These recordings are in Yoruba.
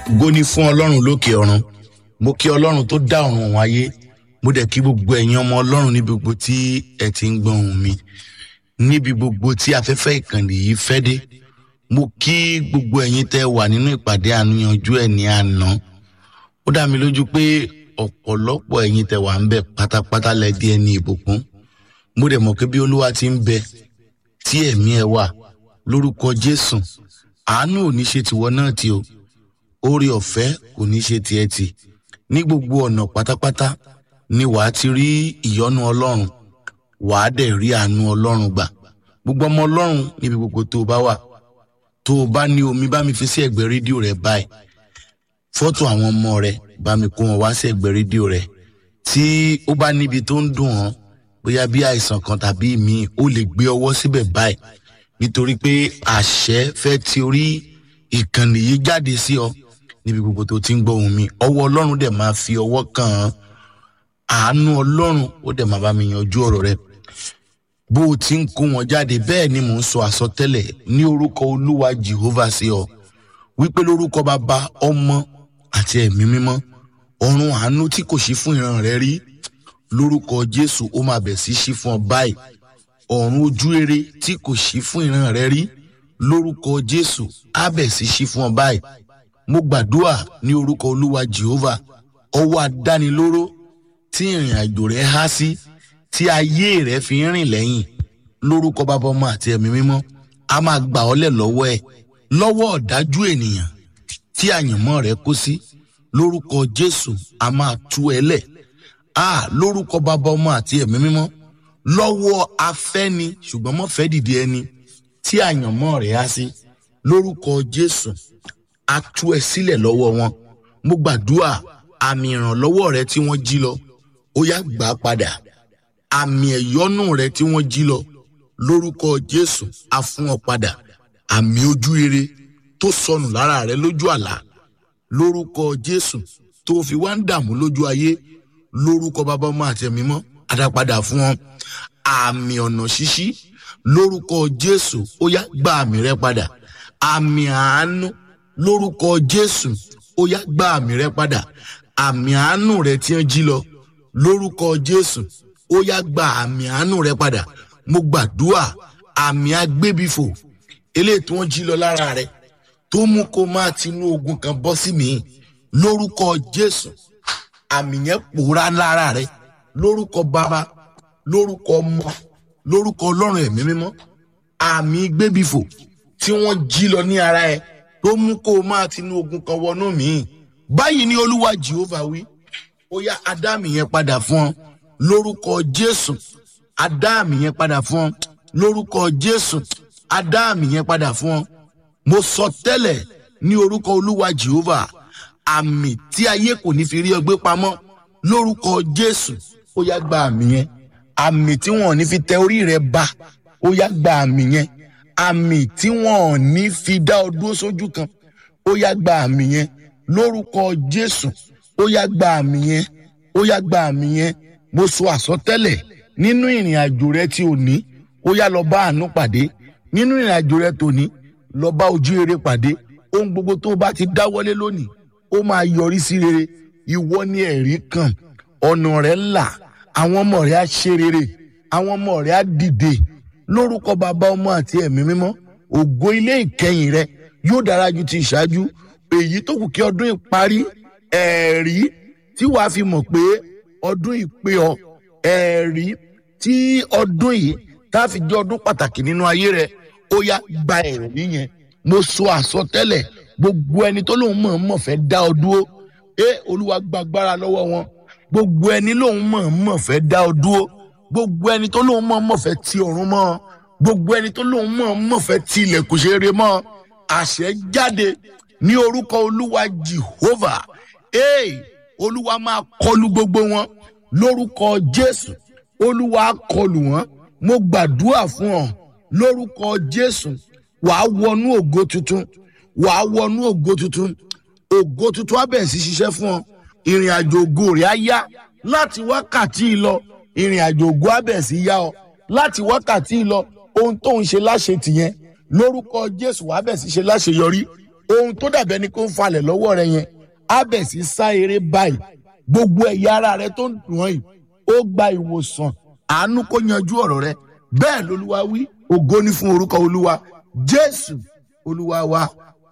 ògo ni fún ọlọ́run lókè ọ̀run mo kí ọlọ́run tó dá ọ̀run òun ayé mo dẹ̀ kí gbogbo ẹ̀yin ọmọ ọlọ́run níbi gbogbo tí ẹ ti ń gbọ́ ohùn mi níbi gbogbo tí afẹ́fẹ́ ìkànnì yìí fẹ́ dé mo kí gbogbo ẹ̀yin tẹ́ wà nínú ìpàdé àníyànjú ẹ̀ ní àná ó dá mi lójú pé ọ̀pọ̀lọpọ̀ ẹ̀yin tẹ́ wà ń bẹ̀ pátápátá lẹ di ẹni ìbùkún mo dẹ̀ mọ̀ pé bí olúwa ti ń bẹ tí ẹ̀mí ẹ wà lórúkọ jésù àánú ò ní ṣe tìwọ náà tí o oore ọ̀fẹ́ kò ní ṣe tiẹ̀ tì ní gbogbo ọ̀nà pátápátá ni wàá ti rí ìyọ́nú ọlọ́run wàá dẹ̀ rí àánú ọlọ́run gbà gbogbo ọmọ ọlọ́run níbi gbogbo tó o bá wà tó o bá ní omi bá mi fi sí ẹ̀gbẹ́ rédíò rẹ báyìí fọ́tò àwọn ọmọ rẹ bá mi kó wọn wá sí ẹ̀gbẹ́ rédíò rẹ tí ó bá níbi tó ń dùn ọ́ bóyá bí àìsàn kan tàbí míì ó lè gbé ọwọ́ síbẹ̀ báyìí nítorí pé àṣẹ fẹ́ ti orí ìkànnì yìí jáde sí ọ níbi gbogbo tó ti ń gbọ́ ohùn mi ọwọ́ ọlọ́run dẹ̀ máa fi ọwọ́ kàn án àánú ọlọ́run ó dẹ̀ máa bá mi yanjú ọ̀rọ̀ rẹ bó o ti ń kó wọn jáde bẹ́ẹ̀ ni mò ń sọ àsọtẹ́lẹ̀ ní orúkọ olúwa jehovah sí ọ wípé lórúkọ bàbá ọmọ àti ẹ̀mí mímọ́ ọ̀run àánú tí kò sí fún ìran rẹ rí lórúkọ jésù ó máa bẹ̀ sí sí fún ọ báyìí ọ̀run ojú rere tí kò sí fún ìran rẹ rí lórúkọ jésù á bẹ̀ sí sí fún ọ báyìí mo gbàdúrà ní orúkọ olúwa jehovah ọwọ́ adánilóró tí ìrìn àjò rẹ há sí tí ayé rẹ fi ń rìn lẹ́yìn lórúkọ bàbá ọmọ àti ẹ̀mí mímọ́ a máa gbà ọ́ lẹ̀ lọ́wọ́ ẹ̀ lọ́wọ́ ọ̀dájú ènìyàn tí àyànmọ́ rẹ kó sí lórúkọ jésù a máa tú ẹ lẹ̀ a lórúkọ bàbá ọmọ àti ẹ̀mí mímọ́ lọ́wọ́ afẹ́ni ṣùgbọ́n mọ́ fẹ́ dìde ẹni tí àyànmọ́ rẹ̀ á sí lórúkọ jésù a tú ẹ sílẹ̀ lọ́wọ́ wọn mo gbàdúrà àmì ìrànlọ́wọ́ rẹ tí wọ́n jí lọ ó yá gbà á padà àmì ẹ̀yọ́nù rẹ tí wọ́n jí lọ lórúkọ jésù a fún ọ padà àmì ojú rere tó sọnù lára rẹ lójú àlá lórúkọ jésù tó fi wá ń dààmú lójú ayé lórúkọ bàbá ọmọ àti ẹ̀mí mọ́ adápadà fún ọ àmì ọ̀nà ṣíṣí lórúkọ jésù ó yá gba àmì rẹ padà àmì àánú lórúkọ jésù ó yá gba àmì rẹ padà àmì àánú rẹ tí ń jí lọ lórúkọ jésù ó yá gba àmì àánú rẹ padà mo gbàdúrà àmì agbébifò eléyìí tí wọ́n jí lọ lára rẹ tó mú kó máa tinú ogun kan bọ́ sí mi lórúkọ jésù àmì yẹn pòórá lára rẹ lórúkọ bàbá lórúkọ ọmọ lórúkọ ọlọ́run ẹ̀mí mímọ́ àmì gbébifò tí wọ́n jí lọ ní ara ẹ tó mú kó o máa tinú ogun kan wọnú mi báyìí ni olúwa jehovah wí ó yá adáàmì yẹn padà fún ọ lórúkọ jésù adáàmì yẹn padà fún ọ lórúkọ jésù adáàmì yẹn padà fún ọ mo sọ tẹ́lẹ̀ ní orúkọ olúwa jehovah àmì tí ayé kò ní fi rí ọgbẹ́ pamọ́ lórúkọ jésù ó yá gba àmì yẹn àmì tí wọn ò ní fi tẹ orí rẹ ba ó yá gba àmì yẹn àmì tí wọn ò ní fi dá ọ dúró sójú kan ó yá gba àmì yẹn lórúkọ jésù ó yá gba àmì yẹn ó yá gba àmì yẹn mo sọ àsọtẹ́lẹ̀ nínú ìrìn àjò rẹ tí ò ní ó yá lọ bá àánú pàdé nínú ìrìn àjò rẹ tó ní lọ bá ojú rere pàdé ohun gbogbo tó o bá ti dáwọ́lé lónìí ó máa yọrí sí rere ìwọ ni ẹ̀rí kan ọ̀nà rẹ̀ là àwọn ọmọ rẹ̀ á ṣe rere àwọn ọmọ rẹ̀ á dìde lórúkọ bàbá ọmọ àti ẹ̀mí mímọ́ ògo ilé ìkẹyìn rẹ yóò dára ju ti ìṣáájú èyí tó kù kí ọdún ìparí ẹ̀rí tí wàá fi mọ̀ pé ọdún ìpè ọ ẹ̀rí tí ọdún yìí tá a fi jẹ́ ọdún pàtàkì nínú ayé rẹ ó yá gba ẹ̀rí yẹn mo sọ àsọtẹ́lẹ̀ gbogbo ẹni tó lóun mọ̀ọ́mọ̀ fẹ́ dá ọ dúró ẹ olúwa gbàgbára lọ́wọ́ wọn gbogbo ẹni lóun mọ̀ọ́mọ̀ fẹ́ dá ọ dúró gbogbo ẹni tó lóun mọ̀ọ́mọ̀ fẹ́ ti ọ̀run mọ́ gbogbo ẹni tó lóun mọ̀ọ́mọ̀ fẹ́ ti ilẹ̀kùn ṣeré mọ́ àṣẹ jáde ní orúkọ olúwa jehovah ee olúwa máa kọlu gbogbo wọn lórúkọ jésù olúwa kọlu wọn mo gbàdúrà fún ọ lórúkọ jésù wàá wọnú ògo tuntun wàá wọnú ògo tuntun ògo tuntun á bẹ̀rẹ̀ sí ṣiṣẹ́ fún ọ ìrìn àjò ògo rẹ̀ á yá láti wákàtí lọ ìrìn àjò ògo á bẹ̀rẹ̀ sí yá ọ láti wákàtí lọ ohun tó ń ṣe láṣẹ tìyẹn lórúkọ jésù wàá bẹ̀rẹ̀ sí ṣe láṣeyọrí ohun tó dàbẹ́ ni kó ń falẹ̀ lọ́wọ́ rẹ yẹn á bẹ̀ sí sá eré báyìí gbogbo ẹ̀yà ara rẹ tó ń dùn ọ́ yìí ó gba ìwòsàn àánú kó yanjú ọ̀rọ̀ rẹ bẹ́ẹ̀ lolúwa wí ògo ni fún orúkọ olúwa jésù olúwa wa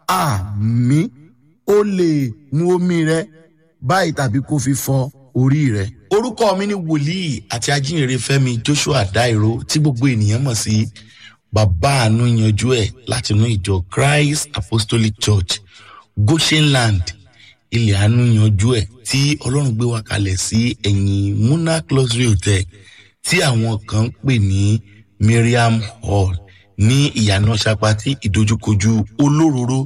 àmì ó lè mu omi rẹ báyìí tàbí kó fi fọ orí rẹ. orúkọ mi ni wòlíì àti ajínrere fẹmi joshua dairo tí gbogbo ènìyàn mọ̀ sí bàbá àánú yanjú ẹ̀ látinú ìjọ christ apostolic church goshenland ilẹ̀ àánú yanjú ẹ̀ tí ọlọ́run gbé wa kalẹ̀ sí ẹ̀yìn muna luxury hotel tí àwọn kan ń pè ní miriam hall ní ìyànà sapati ìdojúkojú olóróró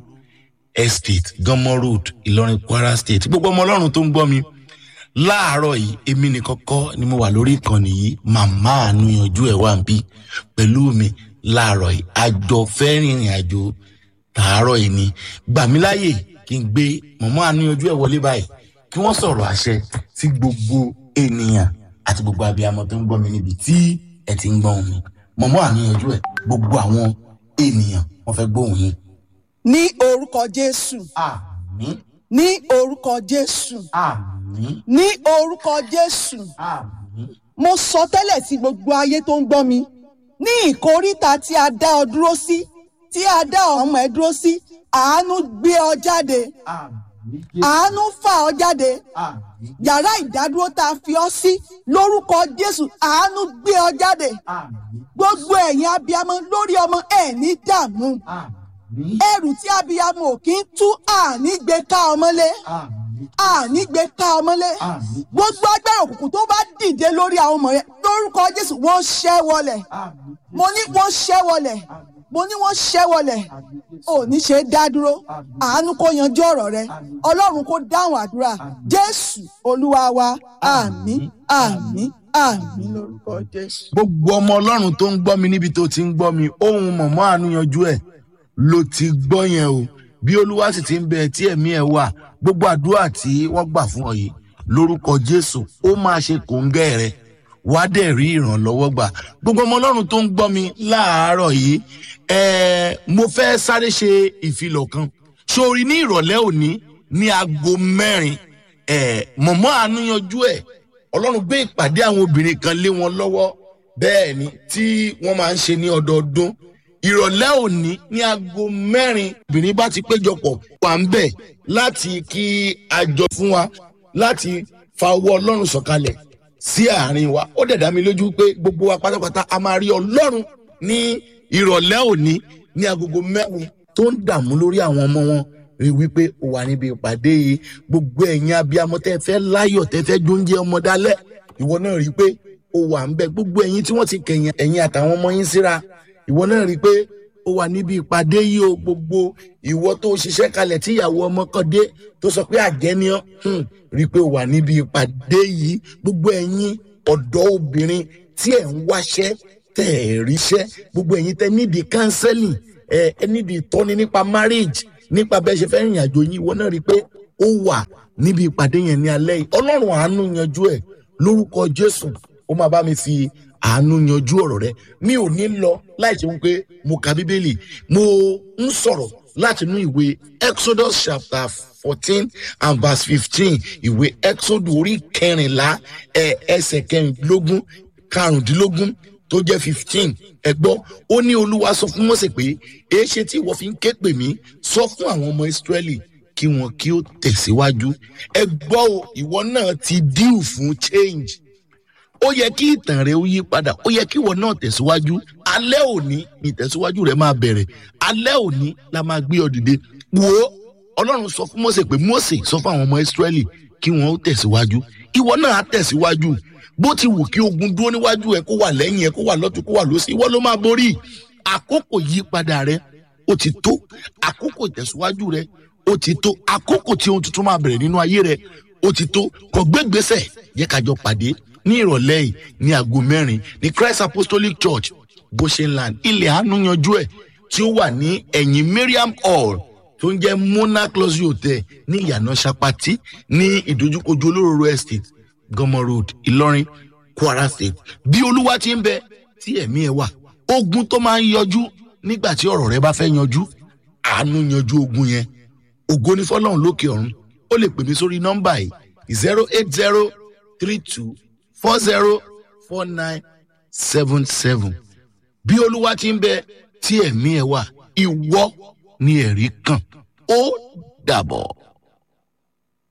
estate gánmọ road ìlọrin kwara state gbogbo ọmọ ọlọ́run tó ń gbọ́ mi láàárọ̀ yìí èmi nìkan kọ́ ni mo wà lórí ìkànnì yìí màmá àánú yanjú ẹ̀ wà ń bí pẹ̀lú mi láàárọ̀ yìí àjọ fẹ́ rìnrìn àjò tààrọ̀ yìí ni gbà mí láàyè kí n gbé màmá àánú yanjú ẹ̀ wọlé báyìí kí wọ́n sọ̀rọ̀ àṣẹ sí gbogbo ènìyàn àti gbogbo abiyamọ tó ń gbọ́ mi níbi tí ẹ ti ń gbọ́ mi màmá àánú yanjú ẹ̀ gbogbo àwọn ènìyàn wọ́n fẹ́ gbóhùn yín. ní orúkọ jésù àmì ní orúkọ jésù àmì ní orúkọ jésù àmì mo sọ tẹ́lẹ̀ sí gbogbo ayé tó ń gbọ́ mi ní ìkóríta tí a dá ọ dúró sí tí a dá ọmọ ẹ dúró sí àánú gbé ọ jáde àmì àánú fà ọ jáde àmì yàrá ìdádúró tá a fi ọ sí lórúkọ jésù àánú gbé ọ jáde àmì gbogbo ẹ̀yin abiyamọ lórí ọmọ ẹ̀ ní dààmú àmì ẹrù tí abiyamọ ò kí ń tú àní gbé ká ọmọlé àmì àní gbé ká ọmọlé àmì gbogbo agbára òkùnkùn tó bá dìde lórí àwọn ọmọ yẹn lórúkọ jésù wọ́n ṣẹ́ wọlẹ̀ àmì mo ní wọ́n ṣẹ́ wọlẹ̀ mo ní wọ́n ṣẹ́ wọlẹ̀ ò ní ṣe é dá dúró àánú kó yanjú ọ̀rọ̀ rẹ ọlọ́run kó dáhùn àdúrà jésù olúwa wa àmín àmín àmín lórúkọ jésù. gbogbo ọmọ ọlọ́run tó ń gbọ́ mi níbi tó ti ń gbọ́ mi ohun mọ̀mọ́ àánúyanjú ẹ̀ ló ti gbọ́ yẹn o bí olúwa sì ti ń bẹ tí ẹ̀mí ẹ̀ wà gbogbo àdúrà tí wọ́n gbà fún ọ yìí lórúkọ jésù ó máa ṣe kòńgẹ́ rẹ wàá dẹ̀ rí ìrànlọ́wọ́ gbà gbogbo ọmọ ọlọ́run tó ń gbọ́ mi láàárọ̀ yìí ẹ̀ẹ́ mo fẹ́ sáré ṣe ìfilọ̀ kan sórí ní ìrọ̀lẹ́ òní ní aago mẹ́rin ẹ̀ẹ́ mọ̀mọ́ àánúyanjú ẹ̀ ọlọ́run gbé ìpàdé àwọn obìnrin kan lé wọn lọ́wọ́ bẹ́ẹ̀ ni tí wọ́n máa ń ṣe ní ọdọọdún ìrọ̀lẹ́ òní ní aago mẹ́rin obìnrin bá ti péjọpọ̀ wà ń bẹ̀ láti kí àjọ fún wa láti fa owó ọlọ́run sọ̀kalẹ̀ sí àárín wa ó dẹ̀ dá mi lójú pé gbogbo wa pátápátá a máa rí ọlọ́run ní ìrọ̀lẹ́ òní ní agogo mẹ́rin tó ń dààmú lórí àwọn ọmọ wọn rí wípé ó wà níbi ìpàdé yìí gbogbo ẹ̀yin abiyamọ tẹ́ fẹ́ láyọ̀ tẹ́ fẹ́ jóúnjẹ ọmọ dálẹ̀ ìwọ náà rí pé ó wà ń bẹ gbogbo ẹ̀yin tí wọ́n ti kẹ̀yìn ẹ̀yin àtàwọn ọmọ yín síra ìwọ náà rí pé ó wà níbi ìpàdé yìí o gbogbo ìwọ tó ṣiṣẹ́ kalẹ̀ tí ìyàwó ọmọ kan dé tó sọ pé àjẹniọ́ rí pé ó wà níbi ìpàdé yìí gbogbo ẹ̀yin ọ̀dọ́ obìnrin tí ẹ̀ ń wáṣẹ́ tẹ̀ ẹ̀ ríṣẹ́ gbogbo ẹ̀yin tẹ́ nídìí counseling ẹ̀ ẹ̀ nídìí ìtọ́ni nípa marriage nípa bẹ́ẹ̀ ṣe fẹ́ rìnrìn àjò yín ìwọ náà rí i pé ó wà níbi ìpàdé yẹn ní alẹ́ yìí ọlọ́run àánú yanjú ẹ̀ lórúkọ jésù ó máa bá mi fi àánú yanjú ọ̀rọ̀ rẹ mi ò ní lọ láì ṣe wípé mo ka bíbélì mo ń sọ̀rọ̀ láti inú ìwé exodus chapter fourteen and verse fifteen ìwé exodus orí kẹrìnlá ẹ ẹsẹ̀ kẹrìndínlógún karùndínlógún tó jẹ́ fifteen ẹ gbọ́ ó ní olúwa sọ fún mọ́sẹ̀ pé èé ṣe tí ìwọ fi ń ké pè mí sọ fún àwọn ọmọ ìsírẹ́lì kí wọn kí ó tẹ̀síwájú ẹ gbọ́ o ìwọ náà ti díù fún change ó yẹ kí ìtàn rẹ ó yí padà ó yẹ kí ìwọ náà tẹ̀síwájú alẹ́ òní ni ìtẹ̀síwájú rẹ máa bẹ̀rẹ̀ alẹ́ òní la máa gbé ọ dìde wò ó ọlọ́run sọ fún mọ́sẹ̀ pé mọ́sẹ̀ sọ fún àwọn ọmọ ìsírẹ́lì kí wọn ó tẹ̀síwájú ìwọ náà á tẹ̀síwájú bó ti wù kí ogun dúró níwájú ẹ kó wà lẹ́yìn ẹ kó wà lọ́tún kó wà lọ́sí ìwọ ló máa borí àkókò yípadà rẹ ó ti tó àkókò ìtẹ̀síwájú rẹ ó ti tó àkókò tí ohun tuntun máa bẹ̀rẹ̀ nínú ayé rẹ ó ti tó kò gbégbèsè yẹ kájọ pàdé ní ìrọ̀lẹ́ yìí ní aago mẹ́rin ní christ apostolic church goshenland ilẹ̀ àánú yanjú ẹ̀ tí ó wà ní ẹ̀yìn mariam hall tó ń jẹ́ monarch luxury hotel ní ìyànà sapati ní ìdojúkojú olóróró estate gọmọ road ìlọrin kwara state bí olúwa ti ń bẹ tí ẹ̀mí ẹ wà ogun tó máa ń yọjú nígbà tí ọ̀rọ̀ rẹ bá fẹ́ yanjú àánú yanjú ogun yẹn ògo ní fọlọ́run lókè ọ̀run ó lè pè mí sórí nọ́mbà yìí zero eight zero three two four zero four nine seven seven bí olúwa ti ń bẹ tí ẹ̀mí ẹ̀ wà ìwọ ni ẹ̀rí kàn ó dàbọ̀.